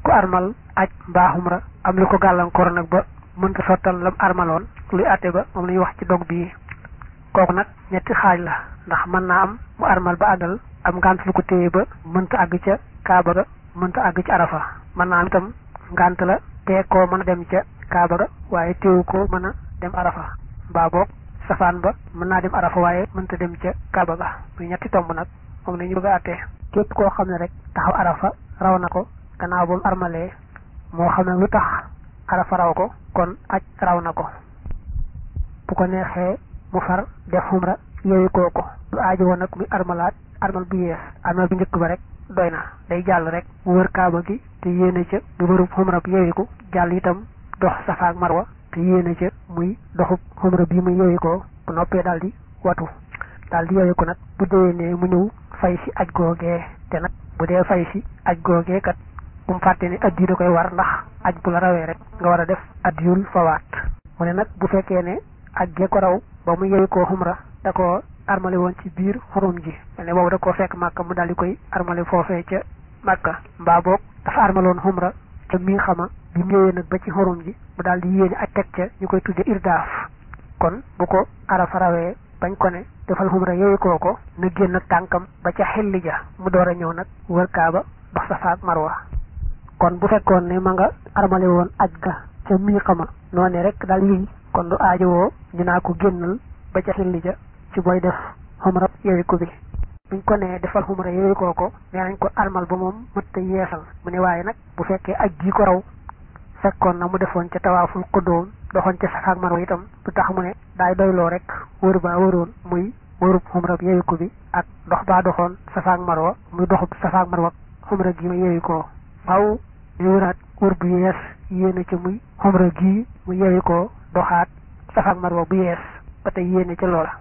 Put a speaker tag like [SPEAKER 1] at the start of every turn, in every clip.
[SPEAKER 1] ku armal aj mbaa xumra am lu ko gàllankoor nag ba mënta sottal lam armaloon luy àtte ba moom la ñuy wax ci dog bii kooku nag ñetti xaaj la ndax mën naa am mu armal ba àggal am ngànt lu ko téye ba mënta àgg ca kaaba ga mënta àgg ci arafa mën naa am itam ngànt la te koo mën a dem ca kaaba ga waaye téewu ko mën a dem arafa mbaa boog safaan ba mën naa dem arafa waaye mënta dem ca kaaba ga muy ñetti tomb nag moom la ñu bëgg a àttee képp koo xam ne rek taxaw arafa raw na ko gannaaw ba mu armalee moo xam ne lu tax arafa raw ko kon aj raw na ko bu ko neexee mu far def xumra yooyu kooku lu aajo woon nag muy armalaat armal bu yees armal bu njëkk ba rek doy na day jàll rek mu wër kaaba gi te yéene ca bu wërub xumra bi yooyu ko jàll itam dox safa ak marwa te yéene ca muy doxub xumra bi muy yooyu ko bu noppee daal di watu daal di yooyu ko nag bu déwénee mu ñëw fay si aj googee te nag bu dee fay si aj googee kat bu mu fàtte ne addi da koy war ndax aj bu la rawee rek nga war a def addiyul fawaat mu ne nag bu fekkee ne aj gee ko raw ba mu yewi koo xumra da ko armale woon ci biir xurum ji mel ne boobu da koo fekk màkka mu daal di koy armale foofee ca màkka mbaa boog dafa armaloon xumra ca mi xama bi mu ñëwee nag ba ci xurum ji mu daal di yéene aj teg ca ñu koy tudde irdaaf kon bu ko arafa rawee bañ ko ne defal xumra yewi koo ko na génn nag tànkam ba ca xelli ja mu door a ñëw nag wër kaaba dox safa ak marwa kon bu fekkoon ne ma nga armale woon aj ga ca mii xama noone rek daal yiy kon du aajowoo ñu naa ko génnal ba ca xilli ja ci booy def xumra yooyu ko bi buñ ko nee defal xumra yooyu koo ko nee nañ ko armal ba moom mëtta yeesal mu ne waaye nag bu fekkee aj gi ko raw fekkoon na mu defoon ca tawaaful xuddoom doxoon ca safa ak marwa itam du tax mu ne daay doyloo rek wër baa wëroon muy wërub xumra yooyu ko bi ak dox baa doxoon safa ak marwa muy doxub safa ak marwa xumra gi ma yooyu koo faaw ñu wëraat wër bu yees yéene ca muy xumra gii mu yeewi ko doxaat safa ak marwa bu yees ba tey yéene ca loola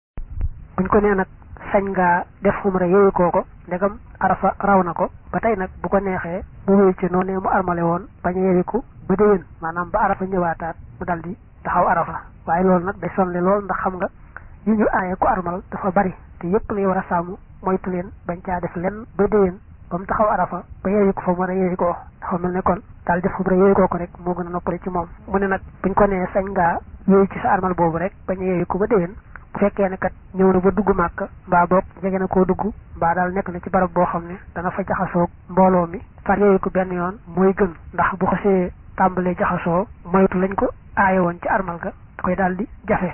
[SPEAKER 1] buñ ko nee nag sañ ngaa def xumra yeewi koo ko ndegam arafa raw na ko ba tey nag bu ko neexee mu wéy ci noonee mu armale woon bañ a yeewiku ba déwén maanaam ba arafa ñëwaataat mu dal di taxaw arafa waaye loolu nag day sonle lool ndax xam nga yi ñu aaye ko armal dafa bari te yépp lay war a sàmm moytu leen bañ caa def lenn ba déwén ba mu taxaw arafa ba yeewi ko fa mu war a yeewi koo dafa mel ne kon daal def xumra yeewi koo ko rek moo gën a noppale ci moom mu ne nag buñ ko nee sañ ngaa yeewi ci sa armal boobu rek bañ a yeewi ko ba déwén bu fekkee ne kat ñëw na ba dugg màkk mbaa boog jege na koo dugg mbaa daal nekk na ci barab boo xam ne dana fa jaxasoog mbooloo mi far yeewi ko benn yoon mooy gën ndax bu xasee tàmbalee jaxasoo moytu lañ ko aaye woon ci armal ga da koy daal di jafe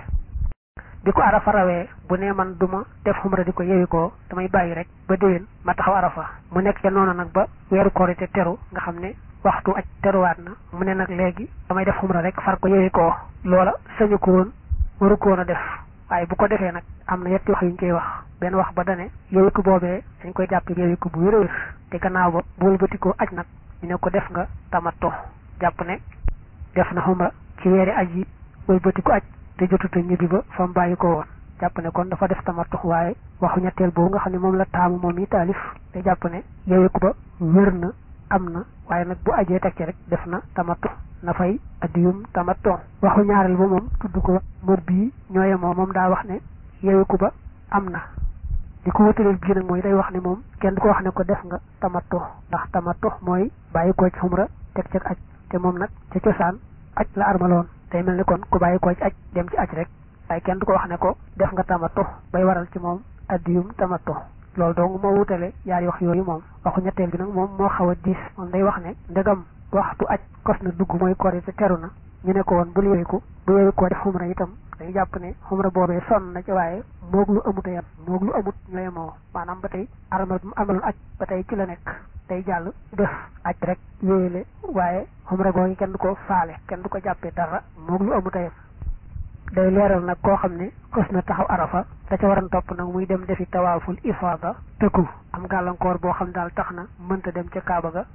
[SPEAKER 1] bi ko arafa rawee bu nee man duma def xumra di ko yewi ko damay bàyyi rek ba déwén ma taxaw arafa mu nekk ca noonu nag ba weeru korite teru nga xam ne waxtu aj teruwaat na mu ne nag léegi damay def xumra rek far ko yewi ko loola sañu ko woon waru ko woon a def waaye bu ko defee nag am na yetti wax yu ñu koy wax benn wax ba dane yewi ko boobee dañ koy jàpp yewi ko bu wér a wér te gannaaw ba bu wëlbatikoo aj nag ñu ne ko def nga tamattu jàpp ne def na xumra ci weeri aj yi wëlbatiku aj te jotuta ñibbi ba fa mu bàyyi ko woon jàpp ne kon dafa def tamattu waaye waxu ñetteel boobu nga xam ne moom la taamu moom yi taalif te jàpp ne yeewi ko ba wér na am na waaye nag bu ajee teg ci rek def na tamattu na fay addiyum tamattu waxu ñaareel ba moom tudd ko mër bii ñooye moom moom daa wax ne yeewi ko ba am na li ko wëtaleel bii nag mooy day wax ne moom kenn du ko wax ne ko def nga tamattu ndax tamattu mooy bàyyi ko ci xumra teg ci aj te moom nag ca cosaan aj la armaloon day mel ni kon ku bàyyi koo ci aj dem ci aj rek waaye kenn du ko wax ne ko def nga tamattu bay waral ci moom addiyum tamattu loolu dong moo wutale yaari wax yooyu moom waxu ñetteel bi nag moom moo xaw a diis moom day wax ne ndegam waxtu aj kos na dugg mooy korite teru na ñu ne ko woon bul yeewiku bu yeewikoo def xumra itam dañu jàpp ne xumra boobee sonn na ci waaye moog lu amut a yem moog lu amut ñooy moo maanaam ba tey armal mu amaloon aj ba tey ci la nekk day jàll def aj rek yéele waaye xumra googu kenn du ko faale kenn du ko jàppee dara moog lu amut a yem day leeral nag koo xam ne xës na taxaw arafa da ca waran topp nag muy dem defi tawaaful ifaada tëkku am gàllankoor boo xam daal tax na mënta dem ca kaaba ga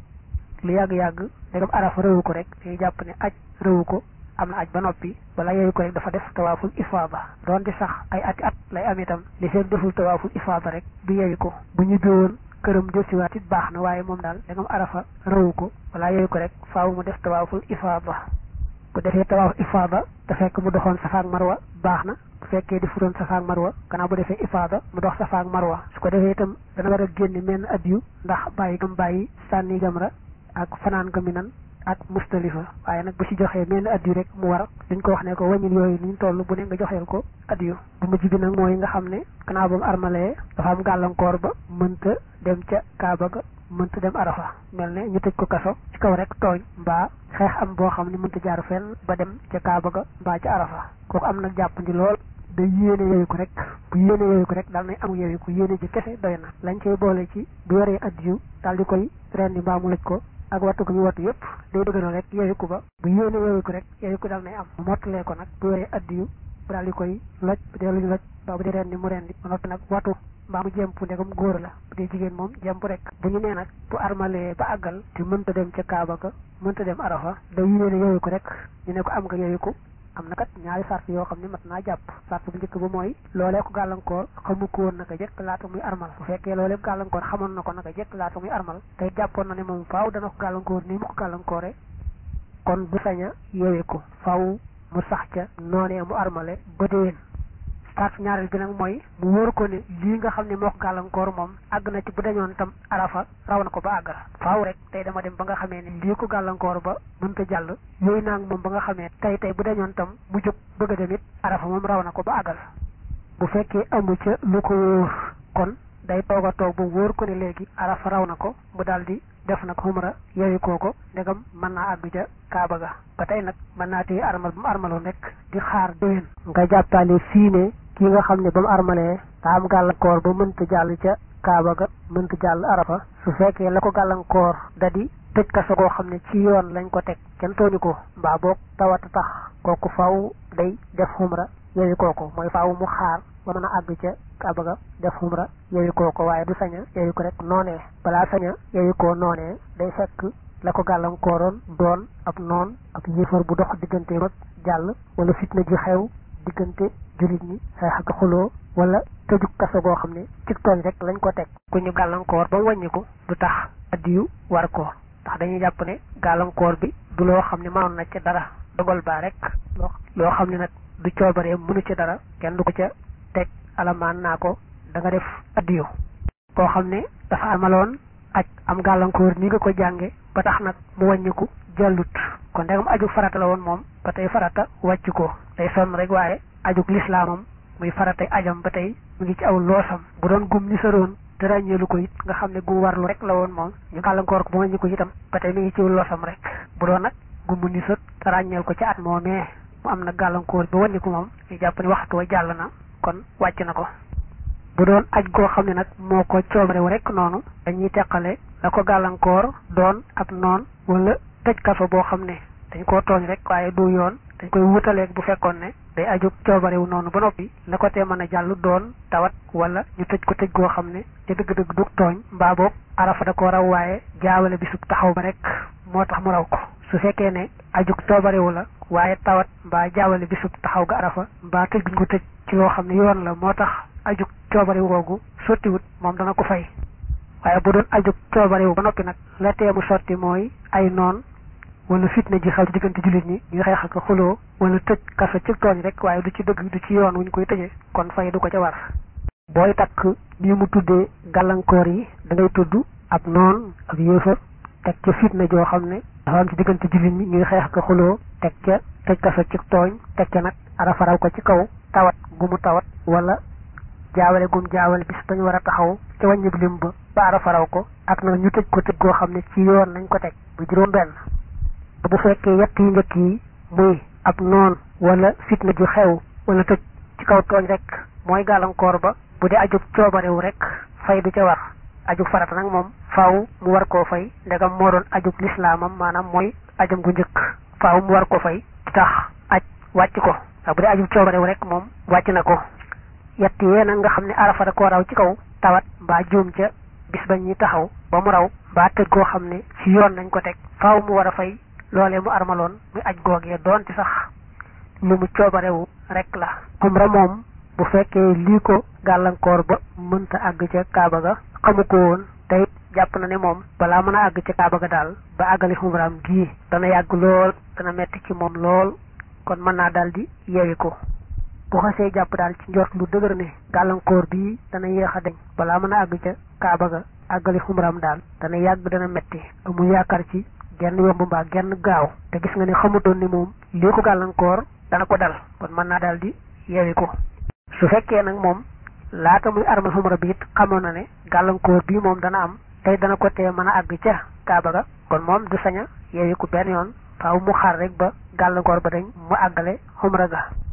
[SPEAKER 1] lu yàgg-yàgg ndegam arafa rëwu ko rek day jàpp ne aj rëwu ko am na aj ba noppi wala yooyu ko rek dafa def tawaaful ifaada doon di sax ay ati at lay am itam li seen deful tawaaful ifaada rek du yewi ko bu ñibbi woon këram jësiwaat it baax na waaye moom daal ndegam arafa rëwu ko wala yooyu ko rek faaw mu def tawaaful ifaada bu defee tawaaf ifaada te fekk mu doxoon safa ak marwa baax na bu fekkee di furoon safa ak marwa gannaaw bu defee ifaada mu dox safa ak marwa su ko defee itam dana war a génne menn addiyu ndax bàyyi gam bàyyi sànni jamra ak fanaan nga minan ak mustalifa waaye nag bu ci joxee mel ni addiyu rek mu war dañ ko wax ne ko wàññil yooyu ni ñu toll bu ne nga joxeel ko addiyu bu mujj bi nag mooy nga xam ne gannaaw ba mu armalee dafa am gàllankoor ba mënta dem ca kaaba ga mënta dem arafa mel ne ñu tëj ko kaso ci kaw rek tooñ mbaa xeex am boo xam ne mënta jaar fenn ba dem ca kaaba ga mbaa ca arafa kooku am nag jàppandi lool da yéene yooyu ko rek bu yéene yooyu ko rek daal nay amu yooyu ko yéene ji kese doy na lañ cay boole ci bu yoree addiyu daal di koy rendi mbaa mu lëj ko ak wattu ko ñu wattu yëpp day dëgëral rek yooyu ko ba bu yéene yooyu ko rek yooyu ko daal nay am mottalee ko nag bu yoree addiyu bu daal di koy loj bu dee luñu loj mbaa bu dee rendi mu rendi ba noppi nag wattu mbaa mu jemp ndegam góor la bu dee jigéen moom jemp rek bu ñu nee nag bu armalee ba àggal te mënta dem ca kaaba ga mënta dem arafa day yéene yooyu ko rek ñu ne ko am nga yooyu ko am na kat ñaari sart yoo xam ne mat naa jàpp sart bu njëkk ba mooy loolee ko gàllankoor xamu ko woon naka jekk laata muy armal bu fekkee loolee ko gàllankoor xamoon na ko naka jekk laata muy armal tey jàppoon na ne moom faaw dana ko gàllankoor nii mu ko gàllankoore kon du sañ a yeewee ko faaw mu sax ca noonee mu armale ba déwén sart ñaareel bi nag mooy mu wóor ko ne lii nga xam ne moo ko gàllankoor moom àgg na ci bu dañoon tam arafa raw na ko ba àggal faaw rek tey dama dem ba nga xamee ne lii ko gàllankoor ba mënta jàll yooyu naa moom ba nga xamee tey tey bu dañoon tam mu jóg bëgg a dem it arafa moom raw na ko ba àggal bu fekkee amu ca lu ko wóor kon day toog a toog ba wóor ko ne léegi arafa raw na ko mu daal di def nag xumra yooyu kooko ndegam mën naa àgg ca kaaba ga ba tey nag mën naa téye armal bu mu armaloon rek di xaar déwén nga jàppale fii ne kii nga xam ne ba mu armalee daa am gàllankoor ba mënta jàll ca kaaba ga mënta jàll arafa su fekkee la ko gàllankoor da di tëj kaso koo xam ne ci yoon lañ ko teg kenn tooñu ko mbaa boog tawat tax kooku faaw day def xumra yooyu kooko mooy faaw mu xaar ba mën a àgg ca kaaba ga def xumra yooyu kooko waaye du saña yooyu ko rek noonee balaa saña yooyu koo noonee day fekk la ko gàllankooroon doon ab noon ab yéefar bu dox diggante mag jàll wala fitna ji xew diggante jullit ñi xeex ak xuloo wala tëjuk kaso goo xam ne ci tooñ rek lañ ko teg ku ñu gàllankoor ba mu wàññiku du tax addiyu war ko ndax dañuy jàpp ne gàllankoor bi du loo xam ne mënoon na ca dara dogal baa rek loo xam ne nag du coobaree mënu ci dara kenn du ko ca teg alamaan naa ko da nga def addiyu koo xam ne dafa amaloon aj am gàllankoor ni nga ko jànge ba tax nag mu wàññiku jàllut kon ndegam aju farata la woon moom ba tey farata wàcc ko day sonn rek waaye ajug lislaamam muy faratay ajam ba tey mu ngi ci aw loosam bu doon gum ni saroon te ràññeelu ko it nga xam ne gu warlu rek la woon moom ñu gàllankoor ko ba wàññi ko itam ba tey mi ngi ci loosam rek bu doon nag gumu ni sët te ràññeel ko ci at moomee mu am na gàllankoor ba wàññi ko moom ñu jàpp ne waxtu wa jàll na kon wàcc na ko bu doon aj goo xam ne nag moo ko coobarewu rek noonu dañuy teqale la ko gàllankoor doon ak noon wala tëj kaso boo xam ne dañ koo tooñ rek waaye du yoon dañ koy wutaleeg bu fekkoon ne day aju coobarewu noonu ba noppi la ko tee mën a jàll doon tawat wala ñu tëj ko tëj goo xam ne te dëgg-dëgg du tooñ mbaa boog arafa da ko raw waaye jaawale bisub taxaw ba rek moo tax mu raw ko su fekkee ne aju coobarewu la waaye tawat mbaa jaawale bisub taxaw ga arafa mbaa tëj guñ ko tëj ci loo xam ne yoon la moo tax aju coobarewu googu sottiwut moom dana ko fay waaye bu doon aju coobarewu ba noppi nag la tee mu sotti mooy ay noon wala fitna ji xew ci diggante jullit ñi ñuy xeex ak xuloo wala tëj kaso ci tooñ rek waaye du ci dëgg du ci yoon wuñ koy tëjee kon fay du ko ca war booy takk ni mu tuddee gàllankoor yi da ngay tudd ab noon ab yéefar teg ca fitna joo xam ne dafa am ci diggante jullit ñi ñuy xeex ak xuloo teg ca tëj kaso ci tooñ teg ca nag arafa raw ko ci kaw tawat gu mu tawat wala jaawale gum jaawale bis bañ war a taxaw ca wàññi lim ba ba arafa raw ko ak nag ñu tëj ko tëj goo xam ne ci yoon lañ ko teg bu juróom benn bu fekkee yett yu njëkk yi muy ab noon wala fitna ju xew wala tëj ci kaw tooñ rek mooy gàllankoor ba bu dee ajug coobarewu rek fay du ca war ajug farata nag moom faaw mu war koo fay ndegam moo doon ajug lislaamam maanaam mooy ajam gu njëkk faaw mu war ko fay ci tax aj wàcc ko waaw bu dee ajug coobarewu rek moom wàcc na ko yett yee nag nga xam ne arafa da koo raw ci kaw tawat mbaa juum ca bis ba ñuy taxaw ba mu raw mbaa tëj goo xam ne ci yoon nañ ko teg faaw mu war a fay loolee mu armaloon muy aj googee doonte sax lu mu coobarewu rek la umra moom bu fekkee lii ko gàllankoor ba mënta àgg ca kaaba ga xamu ko woon te it jàpp na ne moom balaa mën a àgg ca kaaba ga daal ba àggali umraam gii dana yàgg lool dana metti ci moom lool kon mën naa daal di yeewi ko bu xasee jàpp daal ci njort lu dëgër ne gàllankoor bii dana yéex a deñ balaa mën a àgg ca kaaba ga àggali umraam daal dana yàgg dana metti amul yaakaar ci genn yomb mbaa genn gaaw te gis nga ne xamutoon ni moom lii ko gàllankoor dana ko dal kon mën naa daal di yeewi ko su fekkee nag moom laata muy armal xumra bi it xamoon na ne gàllankoor bii moom dana am tey dana ko tee mën a àgg ca kaaba ga kon moom du sañ a yeewi ko benn yoon faaw mu xaar rek ba gàllankoor ba dañ mu àggale xumra ga